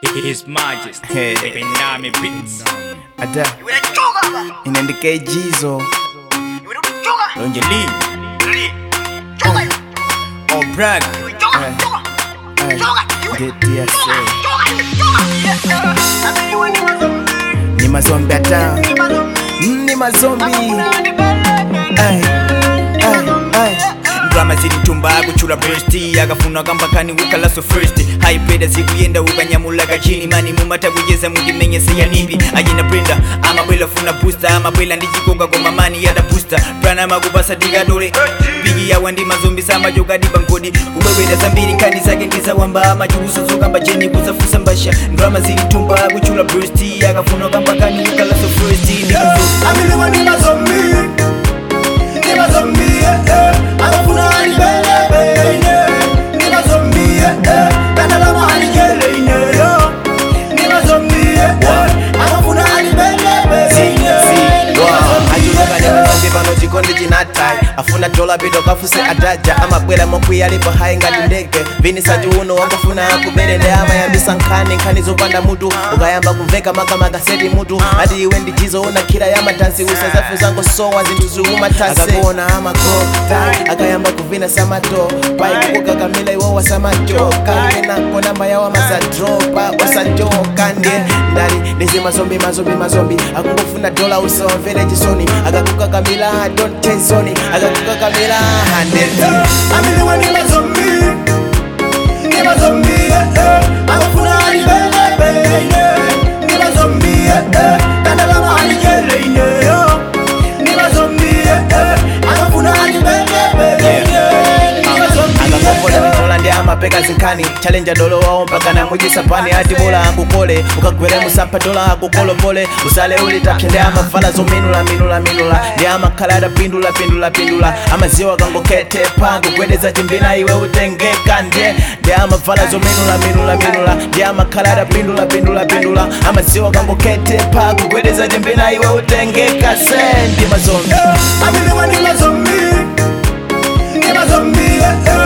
His Majesty Hey. Benami Beats ada inaandika ijizo Lonje Lee oh brag ni mazombi ata Mm, ni mazombi Ay, ay, ay. drama zilitumba kuchula bursti akafuna kambakani wikalaso first haipeda zikuyenda ukanyamulaga chini mani mumata kuyeza mudimenyese nimbi ajina brenda amabwela funa booster amabwela ndichikonga kwa mamani yada booster prana makupasa tikatole bigi yawa ndi mazombi samajokadi bankodi kubwebweda zambiri nkani zake ndizawamba amachukuso zokamba cheni kuzafusa mbasha drama zilitumba kuchula bursti akafuna kambakani wikalaso first amiliwa ni mazombi ni mazombi eh, eh. akafuna alibelebene ni mazombi eh, eh. kanalama alikeleine yo ni mazombi eh, eh. akafuna alibelebene ajulukanyamazombi pano chikondi chinatai afuna dola bido kafuse adaja amabwera mokwiyalipo hayi ngati ndege vinisaji uno wangofuna akuberende amayambisa nkhani nkhani zopanda mutu ukayamba kumveka makamaka seti mutu ati iwe ndijizo una khira ya matansi usazafu zango sowa zinthu ziumatase akakuona amakota akayamba kuvina samato paikukukakamila iwo wasamajoka kenako namba yawo amazadropa osajoka ndye ndali ndizi mazombi mazombi mazombi akungofuna dola usawamvere chisoni akakukakamila don't tezoni akakukakamila handeti amiliwa ni mazombi ni mazombi eh, eh. akafuna alibelebene ni mazombi eh, eh. kandalama alikeleine yo ni mazombi eh, eh. akafuna alibelebene ni mazombi akakopola mitola ndi amapeka zinkhani chalenja dolo wawo mpaka namujisa pani ati bola akukole ukagwere musapha dola akukolopole usale ulitapsha ndi amavala zominula minula minula ndi amakhala adapindula pindula pindula amaziwa kangoketepa kugwedeza chimbina iwe utengeka ndye ndi amavala zominula minula minula ndi amakhala adapindula pindula pindula amaziwa kangoketepa kugwedeza chimbina iwe utengeka se ndi mazombi amiliwa ndi mazombi ni mazombi eh, eh.